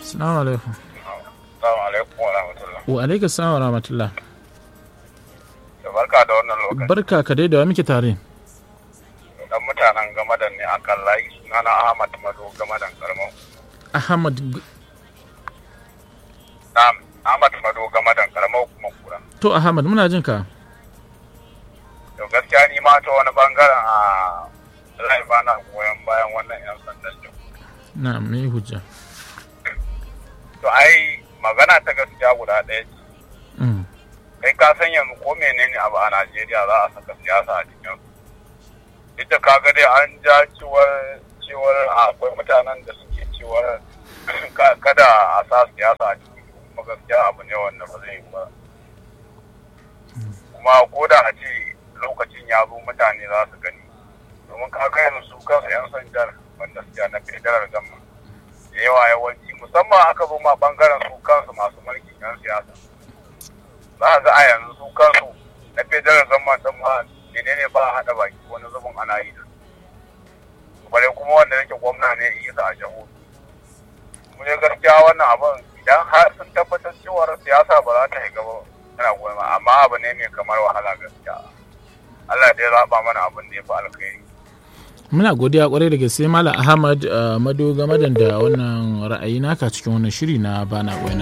Assalamu alaikum. Assalamu alaikum wa rahmatullah. Wa alaikum salam wa rahmatullah. Da barka da wannan lokaci. Barka ka dai da wa muke tare. Dan mutanen gamadan ne akan layi sunana Ahmad Mado gamadan Karmau. Ahmad G- Na'am, Ahmad Mado gamadan Karmau kuma kura. to Ahmad muna jin ka. To gaskiya ni ma ta wani bangaren a rai ba na goyon bayan wannan 'yan sandan jin. Na me hujja. To ai magana ta gaskiya guda ɗaya ce. Mm. Kai ka san yanzu ko menene abu a Najeriya za a saka siyasa a cikin su. Duk da kaga dai an ja ciwar ciwar akwai mutanen da suke ciwar ka- kada a sa siyasa a cikin su, kuma gaskiya abu ne wanda ba zai yi ba. Kuma ko da a ce lokacin ya zo mutane za su gani. Domin kaga yanzu su kansu 'yan sandar wanda suke na federal gama. Da yawa yawanci musamman aka zo ma bangaren su kansu masu mulkin 'yan siyasa. za a ga a yanzu su kansu na federal zama ɗin ma menene ba a haɗa baki wani zubin ana yi da su bare kuma wanda yake gwamna ne isa a jihohi mu ne gaskiya wannan abin idan har sun tabbatar cewar siyasa ba za ta shiga ba yana goma amma abu ne mai kamar wahala gaskiya Allah dai zaɓa mana abin da ya fi alkhairi Muna godiya kwarai da gaske Malam Ahmad uh, Mado game da wannan ra'ayi naka cikin wannan shiri na bana goyon